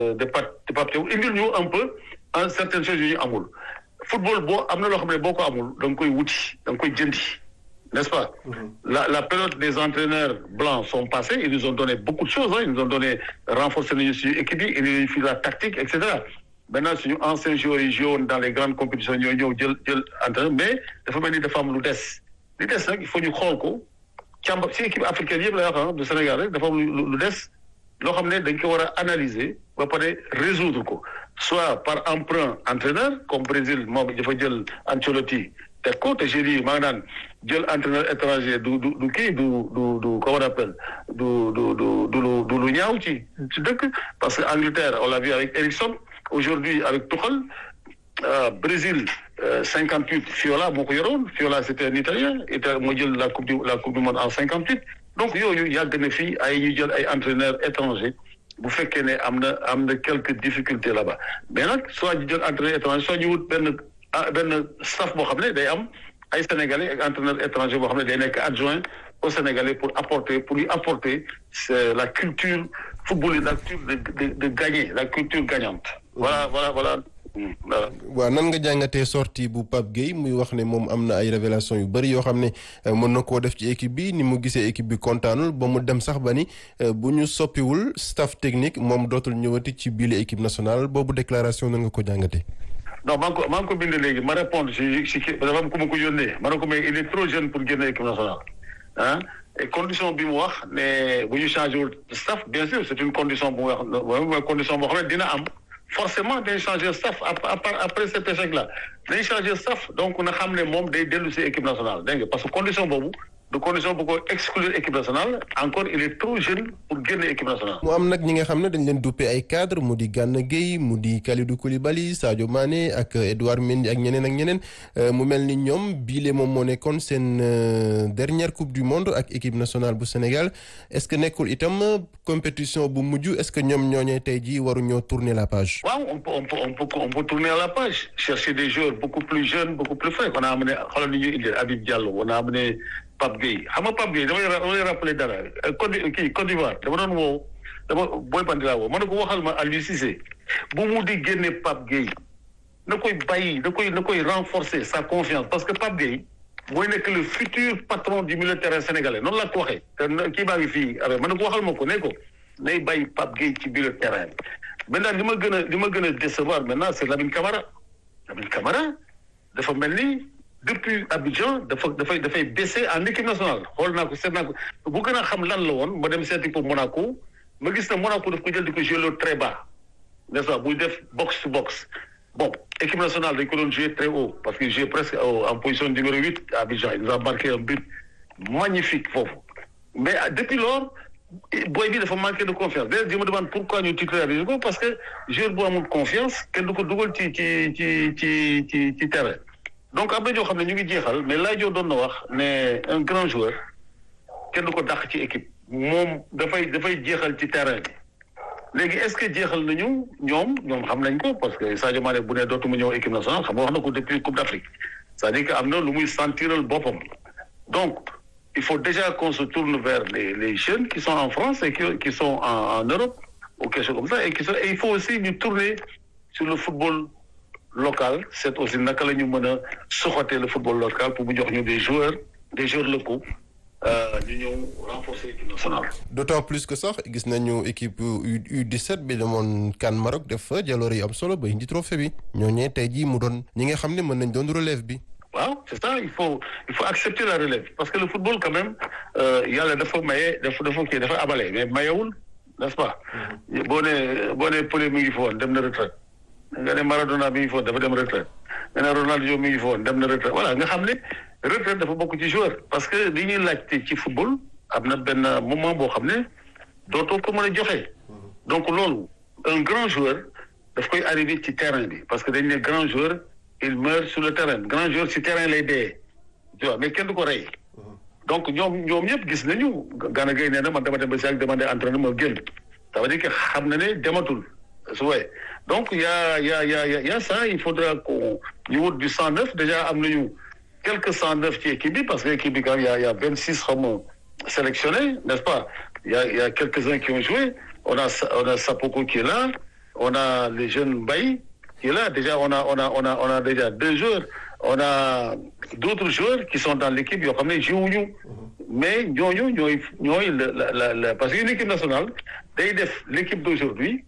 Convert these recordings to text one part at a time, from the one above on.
de Pape de Pape Thiaw indil ñu un peu en certaines choses yu ñu amul football boo am na loo xam ne boo ko amul da nga koy wuti da nga koy jëndi n'est-ce pas la la période des entraîneurs blancs sont passés ils nous ont donné beaucoup de choses hein ils nous ont donné renforcer nañu suñu équipe yi indi nañu fi la tactique et cetera maintenant suñu anciens joueurs yi joué woon dans les grandes compétitions ñoo ñëw jël jël entraîneur mais dafa mel ni dafa am lu des li des nag il faut ñu xool ko càmbar si équipe africaine yëpp la wax du Sénégal rek dafa am lu des loo xam ne dañ ko war a analyser ba pare résoudre ko soit par emprunt entraîneur comme Brésil moom dafa jël Ancelotti teg ko te j'ai dit maa ngi naan jël entraîneur étranger du du du kii du du du comment on appelle du du du du lu du lu ñaaw ci ci dëkk parce que Angleterre on l'a vu avec Ericsson aujourd'hui avec Tuchel euh, Brésil cinquante huit Fiola moo ko yoroon Fiola c'était un Italien Ita moo jël la coupe du la coupe du monde en cinquante huit donc yooyu yàgg na fii ay ñu jël ay entraîneurs étrangers bu fekkee ne am na am na quelques difficultés là-bas mais nag soit ñu jël entraîneur étranger soit ñu wut benn benn staff boo xam ne day am ay sénégalais ak entraîneur étranger boo xam ne day nekk adjoint au sénégalais pour apporter pour lui apporter c'est la culture football la culture de de de gagner la culture gagnante. voilà voilà voilà. waaw nan nga jàngatee sortie bu Pape Gueye muy wax ne moom am na ay révélation yu bëri yoo xam ne mën na koo def ci équipe bi ni mu gisee équipe bi kontaanul ba mu dem sax ba ni bu ñu soppiwul staff technique moom dootul ñëwati ci biir équipe nationale boobu déclaration nan nga ko jàngatee. non maa ngi ko maa ngi ko bind léegi ma répondre si si kii dafa am ku ma ko yónnee ma ne ko mais il est trop jeune pour génne équipe nationale ah et condition bi mu wax ne bu ñu changé wul staff bien sûr c'est une condition bu wax mooy condition boo xam ne dina am. forcément day changer staff après cet échec là day changer staff donc na xam ne moom day dellu si équipe nationale dégg nga parce que condition boobu du condition bu ko exclure équipe nationale encore il est trop jeune pour génne équipe nationale. mu am nag ñi nga xam ne dañ leen duppee ay cadre mu di Gana Gueye mu di Kalidou Koulibaly Sadio Mané ak Edouard Mendy ak ñeneen ak ñeneen mu mel ni ñoom biile moom moo nekkoon seen dernière coupe du monde ak équipe nationale bu Sénégal est-ce que nekkul itam compétition bu mujj est-ce que ñoom ñooñee tey jii waruñoo tourner la page. waaw on peut on peut on peut on peut tourner la page chercher des joueurs beaucoup plus jeunes beaucoup plus frais on a amené xoolal ni ñuy indi Habib Diallo on a amené Pape Gueye xam nga Pape Gueye damay damay rappeler dara Côte kii Côte d'Ivoire dama doon woo dama booy bandi laa woo ma ne ko waxal ma Aliou Cissé bu mu di génne Pape Gueye na koy bàyyi na koy na koy renforcer sa confiance parce que Pape Gueye mooy nekk le futur patron du milieu de terrain sénégalais noonu la ko waxee te kii baa ngi fii avec ma ne ko waxal ma ko ne ko nay bàyyi Pape Gueye ci milieu de terrain bi maintenant li ma gën a li ma gën a décevoir maintenant c'est Lamine Camara Lamine Camara dafa mel ni depuis Abidjan dafa dafay dafay baissé en équipe nationale xool naa ko seet naa ko bu gën a xam lan la woon ma dem seeti ko Monaco ma gis ne Monaco daf ko jël di ko jouer le très bas n'est-ce pas buy def box to box bon équipe nationale dañ ko doon jouer très haut parce qu'il jouait presque en position numéro huit à Abidjan il nous a marqué un but magnifique foofu mais depuis lors booy bi dafa manqué de confiance d'ailleurs je me demande pourquoi ñu titulariser ko parce que joueur bu amul confiance kenn du ko dugal ci ci ci ci ci ci terrain donc am na ñoo xam ne ñu ngi jeexal mais laajoo doon na wax ne un grand joueur kenn du ko dàq ci équipe moom dafay dafay jeexal ci terrain bi léegi est-ce que jeexal nañu ñoom ñoom xam nañ ko parce que Sadio Mané bu ne dootuma ñëw équipe nationale xam nga wax na ko depuis Coupe d'Afrique c'est-à-dire que am na lu muy sentiral boppam donc il faut déjà qu'on se tourne vers les les jeunes qui sont en France et qui qui sont en en Europe ou quelque chose comme ça et qui sont et il faut aussi ñu tourner sur le football local c'est aussi naka la ñu mën a soxatee le football local pour mu jox ñu des joueurs des joueurs locaux ñu ñëw renforcer l'équipe nationale. d'autant plus que sax gis nañu équipe U U17 bi demoon CAN Maroc def fa jaloore yi am solo ba indi trophée bi ñooñee tey jii mu doon ñi nga xam ne mën nañ doon relève bi. waaw c'est ça il faut il faut accepter la relève parce que le football quand même yàlla dafa maye dafa dafa kii dafa abale mais mayewul n'est-ce pas. boo nee boo nee Pelé mi ngi foon dem na retraite nga ne Maradona mi ngi foon dafa dem retraite nga ne Ronaldo mi ngi foon dem na retraite voilà nga xam ne retraite dafa bokk ci joueur parce que li ñuy laajte ci football am na benn moment boo xam ne dootoo ko mën a joxe. donc loolu un grand joueur daf koy arrivé ci terrain bi parce que dañ ne grand joueur. il meurt sur le terrain grand joueur ci terrain lay dee tu vois mais kenn du ko rey donc ñoom ñoom ñëpp gis nañu Gana Gueye nee na man dama dem ba si ak demandé entraîneur ma génn ça veut dire que xam na ne dematul su wee donc y a y a y a y a ça il faudra qu'on ñu wut du 109 déjà am nañu quelques 109 ci équipe bi parce que équipe bi quand même y a y a 26 xam nga sélectionnés n'est-ce pas y a y a quelques-uns qui ont joué on a on a Sapoko qui est là on a les jeunes Mbaye qui est là déjà on a on a on a on a déjà deux joueurs on a d'autres joueurs qui sont dans l'équipe yoo xam ne joué mais ñooñu ñooy ñooy la la la parce que une équipe nationale day def l'équipe d'aujourd'hui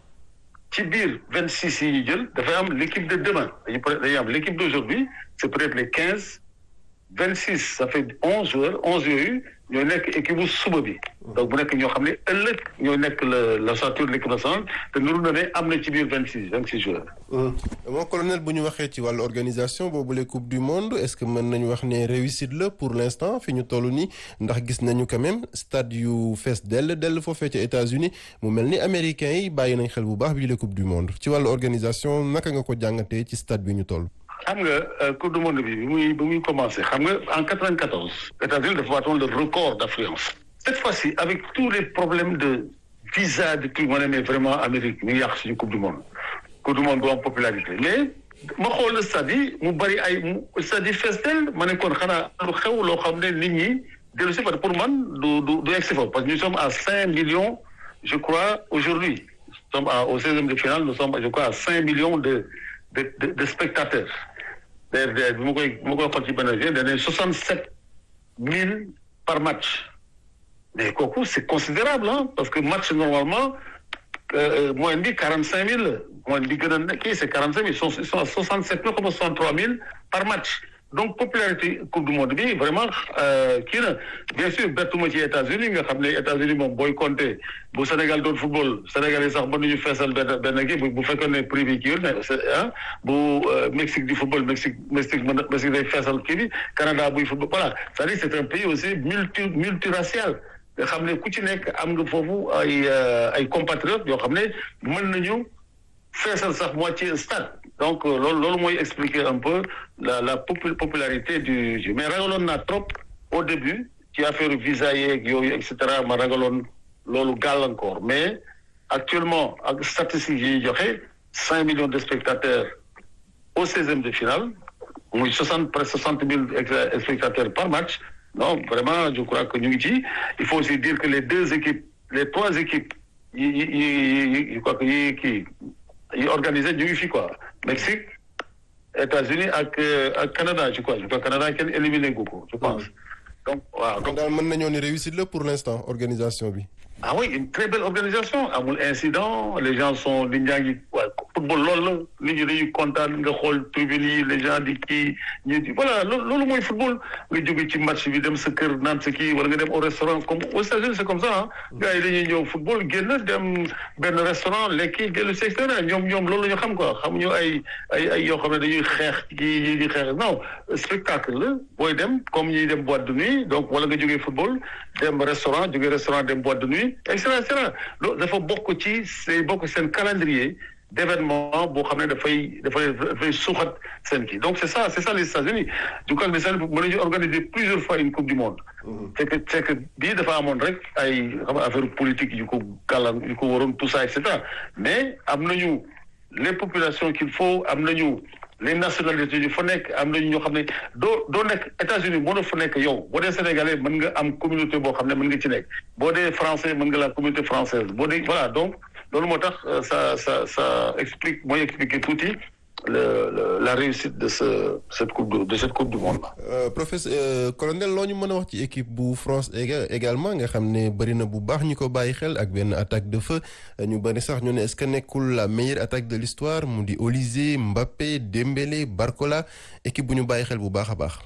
ci biir vingt six yi ñu jël dafay am l'équipe de demain dañu dañuy am l'équipe d'aujourd'hui c'est peut-être les quinze vingt six ça fait onze joueurs onze yooyu ñooy nekk équipe bu suba bi donc bu nekk ñoo xam ne ëllëg ñooy nekk la la ossature de l'équipe nationale te nuru na ne am na ci biir vingt six vingt six joueurs. mon colonel bu ñu waxee ci wàllu organisation boobu les coupe du monde est-ce que mën nañu wax ne réussite la pour l'instant fi ñu toll nii ndax gis nañu quand même stade yu fees dell dell foofee ca États-Unis mu mel ni américains yi bàyyi nañ xel bu baax bii les coupe du monde ci wàllu organisation naka nga ko jàngatee ci stade bi ñu toll. xam nga coupe du monde bi bi muy bi muy commencé xam nga en 94 États-Unis dafa waatoon le record d'affluence cette fois-ci avec tous les problèmes de visa de tout ma ne mais vraiment Amérique mi ngi yàq suñu coupe du monde coupe du monde bu am popularité mais ma xool stade yi mu bari ay mu stade yi fees del ma ne kon xanaa lu xew loo xam ne nit ñi dellu si pour man du du du egsi foofu parce que nous sommes à cinq millions je crois aujourd'hui nous sommes à au seizième de finale nous sommes je crois à cinq millions de de de, de spectateurs DRD bi ma koy bi ma koy xool ci benn jeu dañ ne soixante sept mille par match mais kooku c'est considérable ah parce que match normalement moyenne bi quarante cinq mille moyenne bi gën a kii c'est quarante cinq mille ils sont à soixante sept mille comme soixante trois mille par match donc popularité coupe du monde bi vraiment kii na bien sûr bettuma ci États-Unis nga xam ne États-Unis moom booy compter bu Sénégal doon football Sénégal yi sax mën nañu feesal benn benn kii bu fekkee ne privé kii ah bu Mexique du football Mexique Mexique mën Mexique day feesal kii bi Canada buy football voilà c'est-à-dire c'est un pays aussi multi multiracial nga xam ne ku ci nekk am nga foofu ay ay compatriotes yoo xam ne mën nañu feesal sax moitié stade donc loolu loolu mooy expliquer un peu la la popularité du jeu mais ragaloon naa trop au début ci affaire visa yeeg yooyu et cetera ma ragaloon loolu gàllankoor mais actuellement ak statistiques yi joxe cinq millions de spectateurs au seizième de finale muy soixante presque soixante mille spectateurs par match non vraiment je crois que ñu ngi ci il faut aussi dire que les deux équipes les trois équipes yi yi yi je crois que yi kii yi organisé ñu ngi fi quoi Mexique États-Unis ak ak Canada je crois je crois Canada kenn éliminé gu ko je pense donc waaw donc daal mën nañoo ni réussite la pour l'instant organisation bi. ah oui une très belle organisation amul incident les gens sont nit ñaa ngi waaw football loolu la nit ñi dañuy kontaan nga xool tribune yi les gens di kii ñu di voilà loolu mooy football nga jóge ci match bi dem sa kër naan sa kii wala nga dem au restaurant comme aux États-Unis c'est comme ça ah gars yi dañuy ñëw football génn dem benn restaurant lekki dellu si extérieur ñoom ñoom loolu la ñu xam quoi xamuñu ay ay ay yoo xam ne dañuy xeex kii yi di xeex non spectacle la booy dem comme ñuy dem boîte de nuit donc wala nga jógee football dem restaurant jógee restaurant dem boîte de nuit et cetera et cetera loolu dafa bokk ci c'est bokk seen calendrier d'événement boo xam ne dafay dafay dafay suuxat seen kii donc c'est ça c'est ça les États-Unis du coup les États-Unis mën nañu organiser plusieurs fois une coupe du monde c'est que c'est que bii dafa amoon rek ay xam nga affaire politique yu ko gàllan yu ko waroon tout ça et cetera mais am nañu les populations qu'il faut am nañu les nationalités yu fa nekk am nañu ñoo xam ne doo doo nekk États-Unis mënoo fa nekk yow boo dee sénégalais mën nga am communauté boo xam ne mën nga ci nekk boo dee français mën nga la communauté française boo dee voilà donc loolu moo tax ça ça ça explique mooy expliquer tuuti le la réussite de ce cette coupe de, de cette coupe du monde là. Euh, professeur euh, colonel loo ñu mën a wax ci équipe bu France également nga xam ne bëri na bu baax ñu ko bàyyi xel ak benn attaque de feu ñu bëri sax ñu ne est-ce que nekkul la meilleure attaque de l'histoire mu di Olise Mbappé Dembélé Barcola équipe bu ñu bàyyi xel bu baax a baax.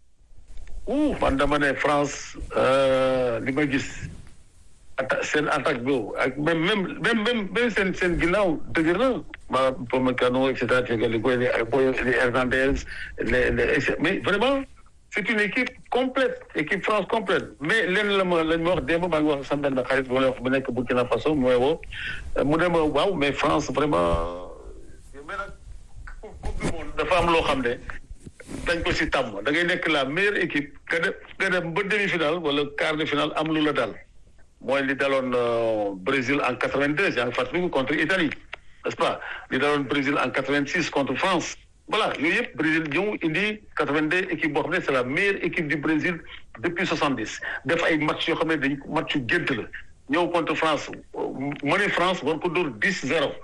ouh man dama ne France li ma gis. atta seen attaque boobu ak même même même même même seen seen ginnaaw dëgër na ma Upamecano et cetera li koy les Hernandez les les mais vraiment c'est une équipe complète équipe France complète mais lenn la ma lañ ma wax démb maa ngi wax sama benn xarit bu wax bu nekk Burkina Faso mooy woo mu ne ma waaw mais France vraiment mais nag coupe du monde dafa am loo xam ne dañ ko ci tàmm da ngay nekk la meilleure équipe nga dem nga dem ba demi-finale wala quart de finale am lu la dal mooy li daloon Brésil en quatre-vingt-deux yaa ngi fàttaliku contre Italie n'est-ce pas li daloon Brésil en quatre-vingt-six contre France voilà yooyu yëpp Brésil ñëw indi quatre-vingt-deux équipe boo xam ne c'est la meilleure équipe du Brésil depuis soixante-dix def ay match yoo xam ne dañ match yu gént la ñëw contre France mëne France war ko dóor dix zéro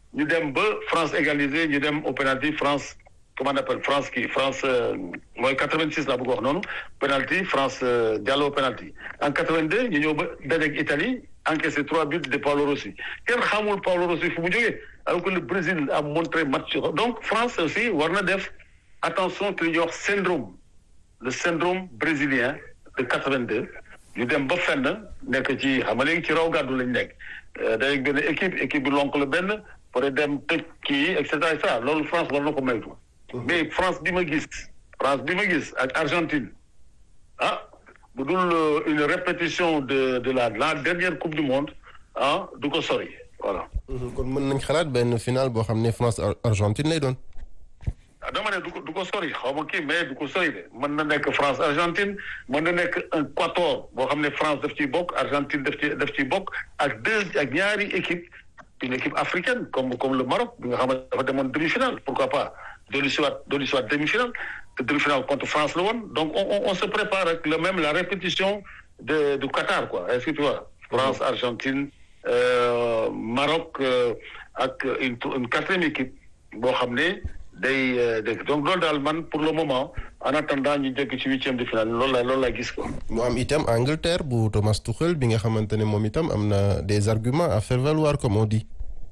ñu dem ba France égalisé ñu dem au penalty France comment on appelle France kii France mooy 86 laa bëgg wax noonu penalty France Diallo penalty en 82 ñu ñëw ba dajeeg Italie encaissé trois buts de Paolo Rossi kenn xamul Paolo Rossi fu mu jógee alors que le Brésil a montré match donc France aussi war na def attention te li ñuy wax syndrome le syndrome brésilien de 82 ñu dem ba fenn nekk ci xam nga léegi ci raw gàddu lañ nekk dañuy benn équipe équipe bi lonk la benn pare dem tëj kii et cetera et cetera loolu France war na ko maytu mais France bi ma gis France bi ma gis ak Argentine ah bu dul une répétition de de la la dernière coupe du monde ah du ko sori voilà. kon mën nañ xalaat benn final boo xam ne France Argentine lay doon. ah dama ne du ko du ko sori xaw ma kii mais du ko sori de mën na nekk France Argentine mën na nekk un quator boo xam ne France daf ciy bokk Argentine daf ci daf ciy bokk ak deux ak ñaari équipe une équipe africaine comme comme le Maroc bi nga xam ne dafa demoon demi-finale pourquoi pas dellu si waat dellu si waat demi-finale te demi-finale contre France la woon donc on on se prépare avec le même la répétition de du Qatar quoi est-ce que tu vois France Argentine euh, Maroc euh, ak une une quatrième équipe boo xam ne day dégg donc loolu daal man pour le moment en attendant ñu jéggi ci huitième de finale loolu la loolu la gis ko. mu am itam Angleterre bu Thomas Tuchel bi nga xamante ne moom itam am na des arguments à faire valoir comme on dit.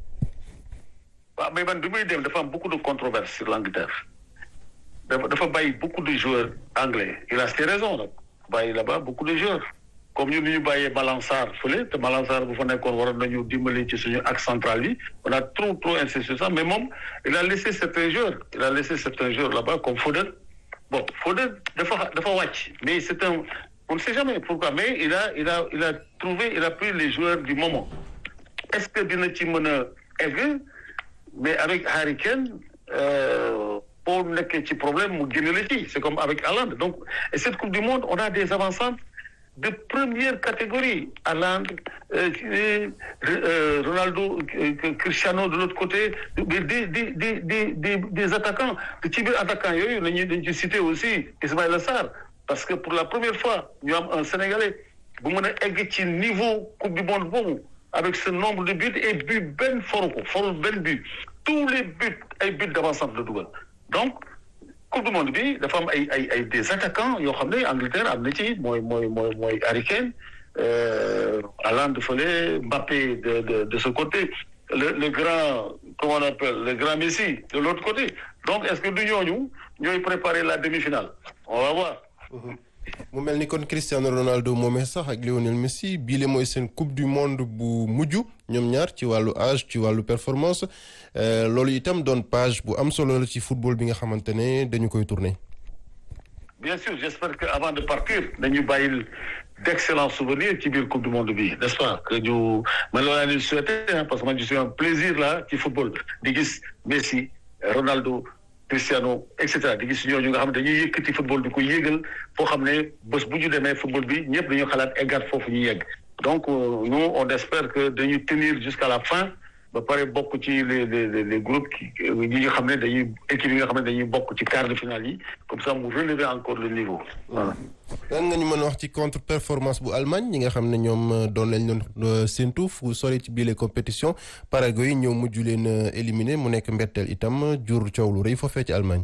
waaw mais man bi muy dem dafa am beaucoup de controverses sur l'Angleterre dafa dafa bàyyi beaucoup de joueurs anglais il a ses raisons nag bàyyi là-bas beaucoup de joueurs comme ñun ñu bàyyee Malang Sarr fële te Malang Sarr bu fa nekkoon waroon nañu dimbali ci suñu axe central yi on a trop trop insisté sur ça mais moom il a laissé certains joueurs il a laissé certains joueurs là-bas comme Foden bon Foden dafa dafa wàcc mais c'est un on ne sait jamais pourquoi mais il a il a il a trouvé il a pris les joueurs du moment est-ce que dina ci mën a egg mais avec Harry Kane boo nekkee ci problème mu génne la ci c'est comme avec Haaland donc et cette coupe du monde on a des avancantes de première catégorie Haaland euh, euh, Ronaldo euh, Cristiano de l'autre côté des des des des des des attaquants ci biir attaquants yooyu nañu dañ ci citer aussi Ismaïla Sarr parce que pour la première fois ñu am un Sénégalais bu mën a egg ci niveau coupe du monde boobu avec ce nombre de buts et but benn foru ko foru benn but tous les buts ay buts d'avant-centre la dugal donc coupe du monde bi dafa am ay ay ay des attaquants yoo xam ne Angleterre am na ci mooy mooy mooy mooy Harry Kane Haaland fële Mbappé de de de ce côté le le grand comment on appelle le grand Messi de l'autre côté donc est-ce que du ñooñu ñooy préparer la demi-finale on va voir. mu mel ni kon Cristiano Ronaldo moomee sax ak Lionel Messi bii le mooy seen coupe du monde bu mujj ñoom ñaar ci wàllu âge ci wàllu performance loolu itam doon page bu am solo la ci football bi nga xamante ne dañu koy tourner. bien sûr j'espère que avant de partir dañu bàyyil d'excellents souvenirs ci biir coupe du monde bi n'est-ce pas que ñu man loolu laa leen souhaité parce que man je suis un plaisir là ci football di gis Messi Ronaldo. Cristiano et cetera di gis ñooñu nga xam ne dañuy yëkkati football di ko yéegal foo xam ne bés bu ñu demee football bi ñëpp dañu xalaat eggaat foofu ñu yegg donc nous on espère que dañuy tenir jusqu'à la fin ba pare bokk ci les les les groupes yi nga xam ne dañuy équipe yi nga xam ne dañuy bokk ci quart de finale yi comme ça mu relever encore le niveau voilà. lan nga ñu mën a wax ci contre performance bu Allemagne ñi nga xam ne ñoom doon lañ doon séntu fu sori ci biir compétition Paraguay ñëw mujj leen éliminer mu nekk mbetteel itam jur coow lu rëy foofee ci Allemagne.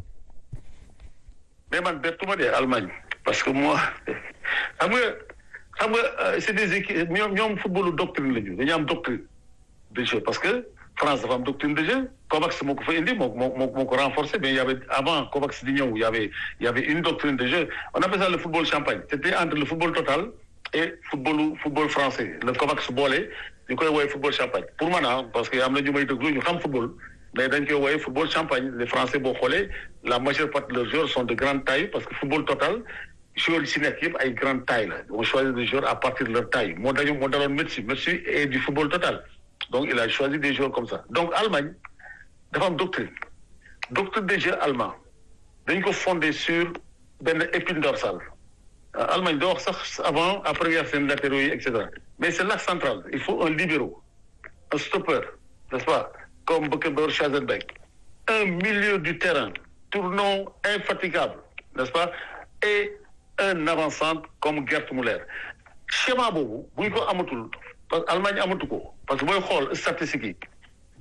mais man bettuma de Allemagne parce que moi xam nga xam nga c'est des équipes ñoom ñoom footballu doctrine la ñu dañu am doctrine de jeu parce que France dafa am doctrine de jeu Kovacs moo ko fa indi moo moo moo ko renforcé mais il y avait avant Kovacs di ñëw il y avait il y avait une doctrine de jeu on appelle ça le football champagne c'était entre le football total et footballu football français le Kovacs boole ñu koy woowee football champagne pour man ah parce que am na ñu may déglu ñu xam football mais dañ koy woowee football champagne les français boo xoolee la majeure partie de leurs joueurs sont de grande taille parce que football total joueurs yi si nekk yëpp ay grande taille la on choisit des joueurs à partir de leur taille moo dañu moo daloon Messi Messi est du football total donc il a choisi des joueurs comme ça donc Allemagne dafa am doctrine doctrine des jeux allemand dañ ko fondé sur benn épine dorsale Allemagne doo wax sax avant après guerre seen latéraux yi et cetera mais c'est l'axe central il faut un libéro un stopper n'est-ce pas comme Beckenbauer Schwarzenbeck un milieu du terrain tournant infatigable n'est-ce pas et un avant-centre comme Gerd Müller schéma boobu bu ñu ko amatul parce que Allemagne amatu ko parce que booy xool statistiques yi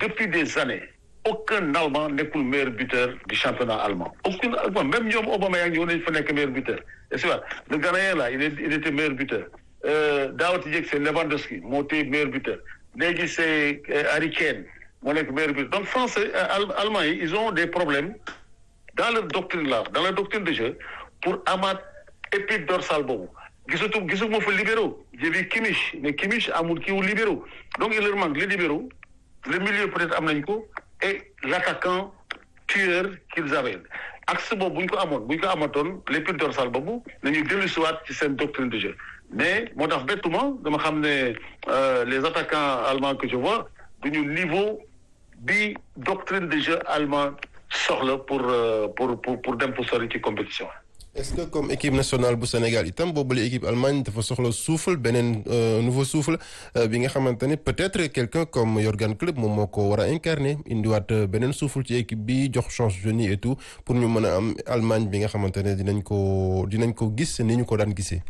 depuis des années aucun Allemand nekkul meilleur buteur du championnat allemand aucun Allemand même ñoom Aubameyang ñoo nañ fa nekk meilleur buteur est-ce que le Ghanéen là il est il était meilleur buteur Daawati Dieng c'est Lewandowski moo téye meilleur buteur léegi c'est Harry Kane moo nekk meilleur buteur donc français allemand yi ils ont des problèmes dans leur doctrine là dans leur doctrine de jeu pour amaat épine dorsale boobu gisatu gisuma fa libéraux j'ai vu Kimmich mais Kimmich amul kii wu libéraux donc il leur manque les libéraux le milieu peut-être am nañ ko et l'attaquant tueur qu'ils avaient axe boobu bu ñu ko amoon bu ñu ko amatoon l'épine dorsale boobu nañu dellu siwaat ci seen doctrine de jeu mais moo tax bettuma dama xam ne les attaquants allemands que je vois duñu niveau bi doctrine de jeu allemand soxla pour pour pour pour dem pour sori ci compétition est-ce que comme équipe nationale bu Sénégal itam boobule équipe Allemagne dafa soxla souffle beneen nouveau souffle bi nga xamante ne peut-être quelqu'un comme Jürgen Klopp moom moo ko war a incarner indiwaat beneen souffle ci équipe bi jox chance jeunes yi et tout pour ñu mën a am Allemagne bi nga xamante ne dinañ ko dinañ ko gis ni ñu ko daan gisee.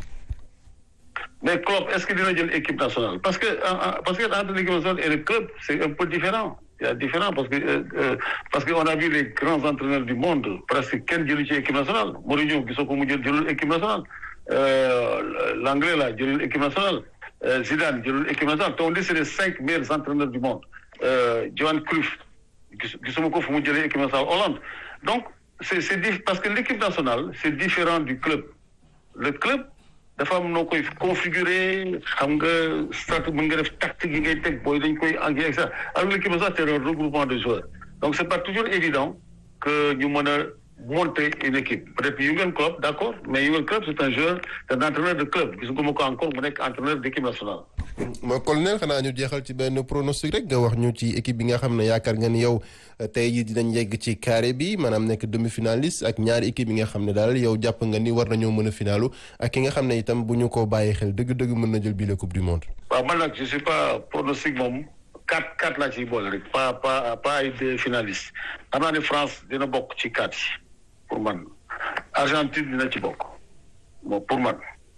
mais Klopp est-ce que dina jël équipe nationale parce que parce que entre l'équipe nationale et le club c'est un peu différent il y a différent parce que euh, parce que on a vu les grands entraîneurs du monde presque kenn jëlu ci équipe nationale Mourinho gisoo ko mu jël jëlul équipe nationale l'anglais là jëlul équipe nationale Zidane jëlul équipe nationale te on dit c'est les cinq meilleurs entraîneurs du monde Johan Cruyff gisuma ko fu mu jëlee équipe nationale Hollande donc c'est c'est parce que l'équipe nationale c'est différent du club le club dafa am noo koy configurer xam nga strat mën nga def tactique yi ngay teg booy dañ koy engrais et ça alors l'équipe nationale c'est un regroupement de joueurs donc c'est pas toujours évident que ñu mën a monter une équipe peut-être Jürgen Klopp d'accord mais Jürgen Klopp c'est un joueur c'est un entraîneur de club gis nga ma ko encore mu nekk entraîneur d'équipe nationale ma colonel xanaa ñu jeexal ci benn pronostic rek nga wax ñu ci équipe bi nga xam ne yaakaar nga ni yow tey jii dinañ yegg ci carré bi maanaam nekk demi-finaliste ak ñaari équipe yi nga xam ne daal yow jàpp nga ni war nañoo mën a finalu ak ki nga xam ne itam bu ñu ko bàyyi xel dëgg-dëgg mën na jël bii la coupe du monde. waaw man nag je suis pas pronostic moom quatre quatre laa ciy boole rek pas pas pas ay deux finalistes xam naa ne France dina bokk ci quatre yi pour man Argentine dina ci bokk bon pour man.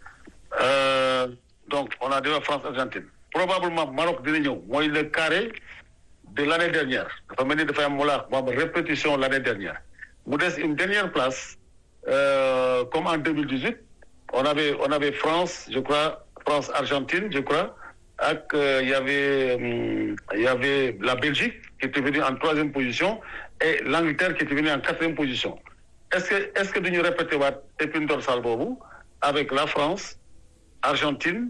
donc on a déjà France Argentine probablement Maroc dina ñëw mooy le carré de l'année dernière dafa mel ni dafay am wala mu am répétition l'année dernière mu des une dernière place euh, comme en 2018 on avait on avait France je crois France Argentine je crois ak euh, il y avait hum, il y avait la Belgique qui était venue en troisième position et l'Angleterre qui était venue en quatrième position est-ce que est-ce que duñu répéter waat épine dorsale boobu avec la France Argentine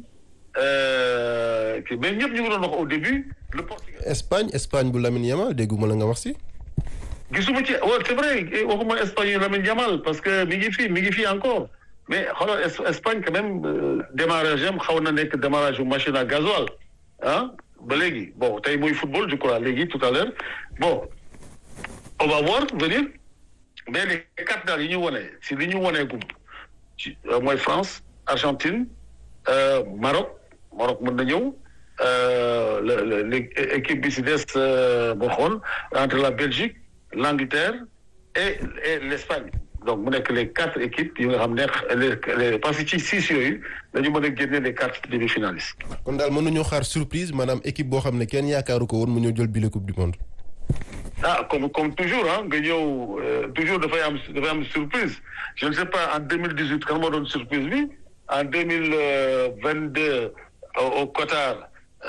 euh, mais ñëpp ñu ngi doon wax au début le Portugal. Espagne Espagne bu Lamine Yamal dégguma la nga wax si. gisuma ci waaw c'est vrai waxuma Espagne yu Lamine Yamal parce que mi ngi fi mi ngi fi encore mais xoolal Espagne quand même démarrage am xaw na nekk démarrage bu machine à gasoil ah ba léegi bon tey mooy football je crois léegi tout à l'heure bon on va voir venir mais les quatre daal yi ñu wone si li ñu wonee gum ci mooy France Argentine euh, Maroc Maroc mën na ñëw le l'équipe bi si des boo xool entre la Belgique l'Angleterre et et l'Espagne donc mu nekk les quatre équipes yi nga xam ne les parce que ci six yooyu dañu mën a génne les quatre demi-finalistes. kon daal mënuñoo xaar surprise maanaam équipe boo xam ne kenn yaakaaru ko woon mu ñëw jël bi la coupe du monde. ah comme comme toujours ah nga ñëw toujours dafay am dafay am surprise je ne sais pas en deux mille dix-huit kan moo doon surprise bi en deux mille vingt-deux au Qatar.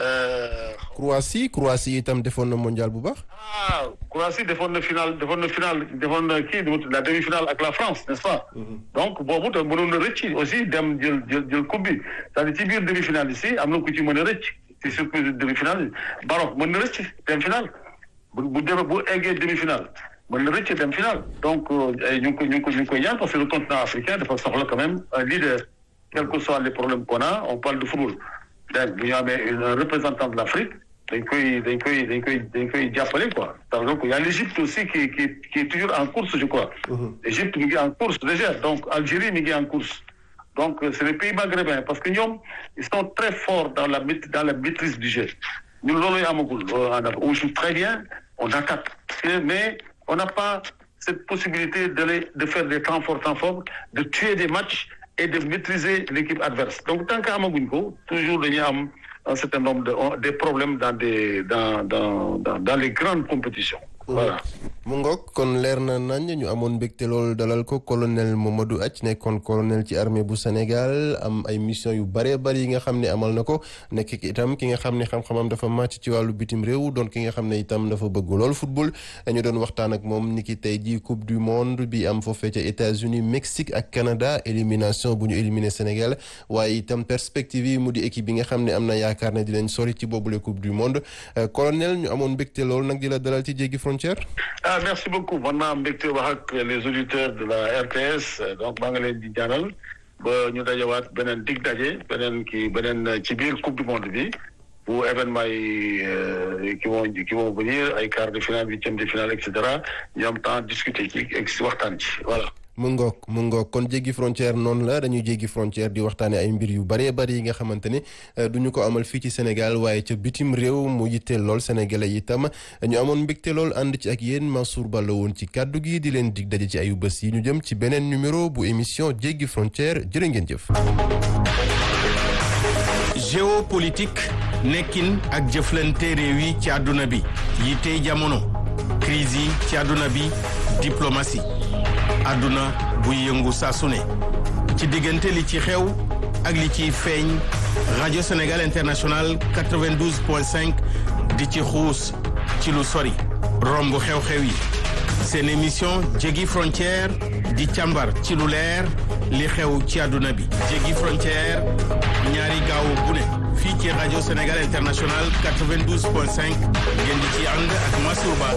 Croatie Croatie itam defoon na mondial bu baax. ah Croatie defoon na final defoon na final defoon na kii la demi-finale ak la France n'est-ce pas. donc boobu te mënoon na rëcc aussi dem jël jël jël coupe bi c'est-à-dire ci biir demi-finale ici am na ku ci mën a rëcc ci surprise demi-finale Maroc mën na rëcc dem finale bu bu demee bu eggee demi-finale mën na rëcc dem finale donc ñu ngi ko ñu ngi ko ñu ngi koy ñaan parce que le continent africain dafa soxla quand même un leader quels que soient les problèmes qu'on a on parle de football. donc bu ñu amee un représentant de l'Afrique dañ koy dañ koy dañ koy dañ koy jàppale quoi donc il y a l'Égypte aussi qui qui qui est toujours en course je crois. Égypte mi ngi en course déjà donc Algérie mi ngi en course. donc c'est les pays maghrébins parce que ñoom ils sont très forts dans la dans la maîtrise du jeu ñun loolu amagul on joue très bien on attaque mais on n'a pas cette possibilité de de faire des temps forts temps forts de tuer des matchs. et de maîtriser l'équipe adverse donc tant que amaguñ ko toujours dañuy am un certain nombre de des problèmes dans des dans dans dans, dans les grandes compétitions. voilà. mu ngoog kon leer na nañ ñu amoon mbégte loolu dalal ko colonel Mamadou Athie nekkoon colonel ci armée bu Sénégal am ay mission yu bëree bëri yi nga xam ne amal na ko nekk itam ki nga xam ne xam-xamam dafa màcc ci wàllu bitim réew doon ki nga xam ne itam dafa bëgg lool football ñu doon waxtaan ak moom ni ki tey jii coupe du monde bi am foofee ca États-Unis Mexique ak Canada élimination bu ñu éliminé Sénégal waaye itam perspective yi mu di équipe bi nga xam ne am na yaakaar ne dinañ sori ci boobule coupe du monde colonel ñu amoon mbégte loolu nag di la dalal ci jéggi frontière. ah merci beaucoup man naa mbégte wax ak les auditeurs de la RTS donc maa ngi leen di ñaanal ba ñu dajawaat beneen dig daje beneen kii beneen ci biir coupe du monde bi bu événement yi qui vont qui vont venir ay quart de finale huitième de finale et cetera ñu am temps discuter ci waxtaan ci voilà. mu ngoog mu ngoog kon jéggi frontière noonu la dañuy jéggi frontière di waxtaane ay mbir yu bëree bëri yi nga xamante ni du ñu ko amal fii ci Sénégal waaye ca bitim réew mu yitteel lool sénégalais itam ñu amoon mbégte lool ànd ci ak yéen Mansour Ba la woon ci kàddu gi di leen dig daje ci ayu bés yi ñu jëm ci beneen numéro bu émission jéggi frontière jërë ngeen jëf. géopolitique nekkin ak jëflante réew yi ci àdduna bi yi tey jamono crise yi ci àdduna bi diplomatie. àdduna buy yëngu saa su ne ci diggante li ci xew ak li ciy feeñ rajo Sénégal International 92.5 di ci xuus ci lu sori romb xew-xew yi seen émission jéggi frontière di càmbar ci lu leer li xew ci àdduna bi jéggi frontière ñaari gaawu bu ne fii ci rajo Sénégal International 92.5 ngeen di ci ànd ak Mansour Ba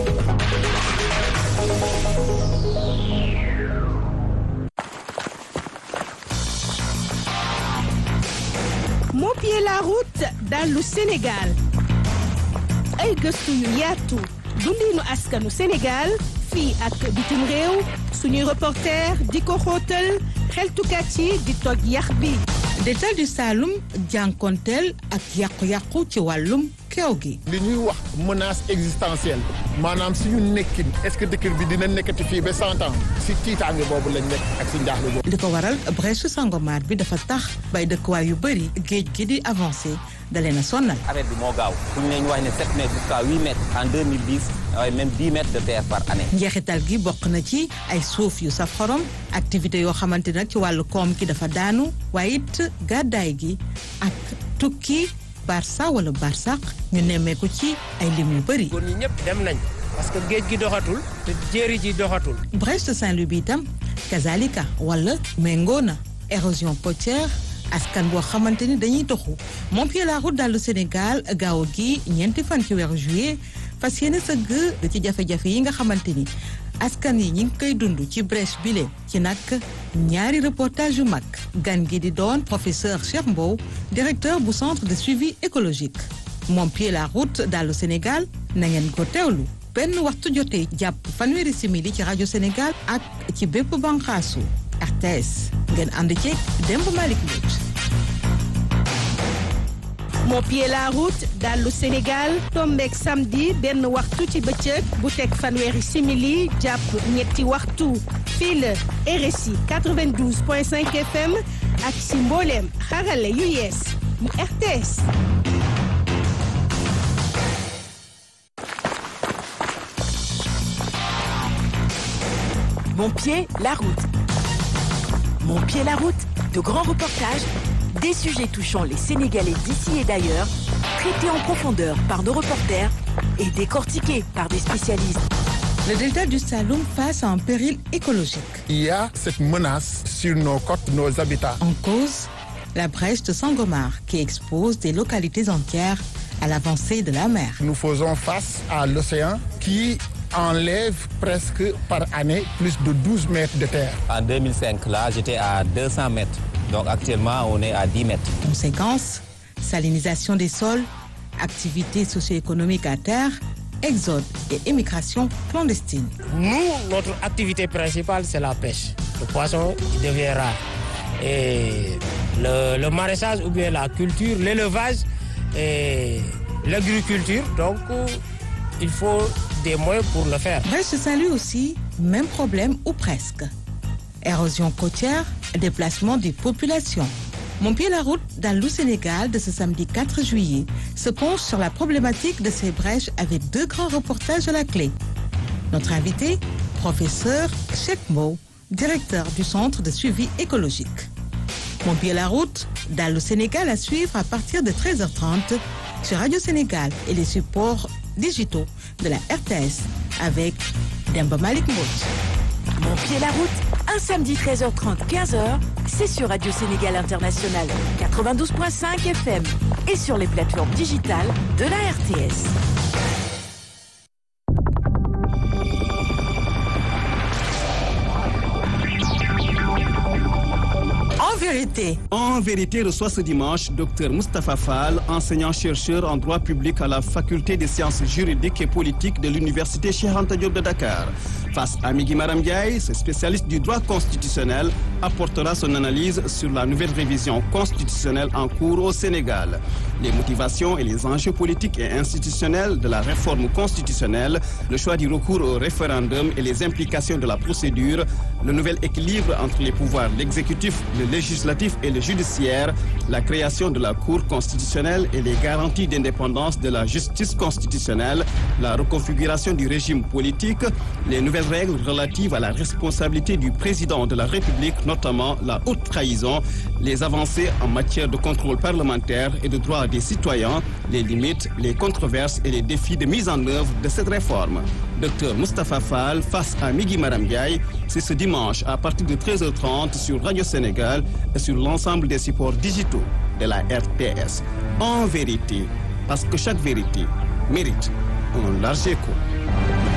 Mopier la route dallu Sénégal ay gëstu yu yaatu dundinu askanu Sénégal fii ak bitim réew suñuy reporter di ko xóotal xeltukat yi di toj yax bi Détal du Saloum jànkonteel ak yàqu-yàqu ci wàllum keew gi li ñuy wax menace existentielle maanaam suñu nekkin est-ce que dëkk bi dina nekkati fii ba cent ans si tiitaange boobu lañ nekk ak si njaaxle boobu li ko waral brèche Sangomar bi dafa tax bay dëkkuwaay yu bëri géej gi di avancé da leen a sonnal affaire bi moo gaaw fu ñu ne ñu wax ne 7 mètres jusqu'à 8 mètres en 2010 waaye même 10 mètres de terre par année. njeexital gi bokk na ci ay suuf yu saf xorom activité yoo xamante nag ci wàllu koom ki dafa daanu waaye it gàddaay gi ak tukki Barça wala Barsaq ñu nemmeeku ci ay lim yu bëri. góor ñi ñëpp dem nañ parce que géej gi doxatul te jéeri ji doxatul. Brest Saint-Louis bi itam kazalika wala méngoo na érosion côtière askan boo xamante ni dañuy toxu Montpied la route dallu Sénégal gaaw gi ñeenti fan ci weeru juillet fas yéene sëgg ci jafe-jafe yi nga xamante ni askan yi ñi ngi koy dund ci brèche bile ci nag ñaari reportage yu mag gan gi di doon professeur Cheikh Mbow directeur bu centre de suivi écologique Montpied la route dallu Sénégal na ngeen ko teewlu benn waxtu jotee jàpp fanweeri simili ci rajo Sénégal ak ci bépp banqaasu RTS ngeen ànd ceeg Demb Malick Mbodj Mopier la route dallu Sénégal tombeek samedi benn waxtu ci bëccëg bu teg fanweeri simili jàpp ñetti waxtu fii la RSI 92.5 FM ak si mbooleem xarale yu yees yu RTS Mon pied, la route. Mon pied, la route. De grands reportages, des sujets touchant les Sénégalais d'ici et d'ailleurs, traités en profondeur par nos reporters et décortiqués par des spécialistes. Le delta du Saloum face à un péril écologique. Il y a cette menace sur nos côtes, nos habitats. En cause, la brèche de Sangomar qui expose des localités entières à l'avancée de la mer. Nous faisons face à l'océan qui enlève presque par année plus de 12 mètres de terre. En 2005, là, j'étais à 200 mètres. Donc actuellement, on est à 10 mètres. Conséquence, salinisation des sols, activités socio-économiques à terre, exode et émigration clandestine. Nous, notre activité principale, c'est la pêche. Le poisson il devient rare. Et le, le maraîchage ou bien la culture, l'élevage et l'agriculture. Donc, il faut des moyens pour le faire. Brest Saint-Louis aussi, même problème ou presque. Érosion côtière, déplacement des populations. Mon pied la route dans le Sénégal de ce samedi 4 juillet se penche sur la problématique de ces brèches avec deux grands reportages à la clé. Notre invité, professeur Cheikh Mbow, directeur du Centre de suivi écologique. Mon pied la route dans le Sénégal à suivre à partir de 13h30 sur Radio Sénégal et les supports digitaux de la RTS avec Demba Malik Mbodj. Mon pied la route, un samedi 13h30, 15h, c'est sur Radio Sénégal International 92.5 FM et sur les plateformes digitales de la RTS. En vérité, En vérité, reçoit ce dimanche Dr Moustapha Fall, enseignant-chercheur en droit public à la Faculté des sciences juridiques et politiques de l'Université Cheikh Anta Diop de Dakar. Face à Migui Maram Ndiaye, ce spécialiste du droit constitutionnel apportera son analyse sur la nouvelle révision constitutionnelle en cours au Sénégal. Les motivations et les enjeux politiques et institutionnels de la réforme constitutionnelle, le choix du recours au référendum et les implications de la procédure, le nouvel équilibre entre les pouvoirs l'exécutif, le législatif et le judiciaire, la création de la Cour constitutionnelle et les garanties d'indépendance de la justice constitutionnelle, la reconfiguration du régime politique, les nouvelles règles relatives à la responsabilité du président de la République, notamment la haute trahison, les avancées en matière de contrôle parlementaire et de droits des citoyens, les limites, les controverses et les défis de mise en œuvre de cette réforme. Docteur Moustapha Fall face à Migui Maram Ndiaye, c'est ce dimanche à partir de 13h30 sur Radio Sénégal et sur l'ensemble des supports digitaux de la RTS. En vérité, parce que chaque vérité mérite un large écho.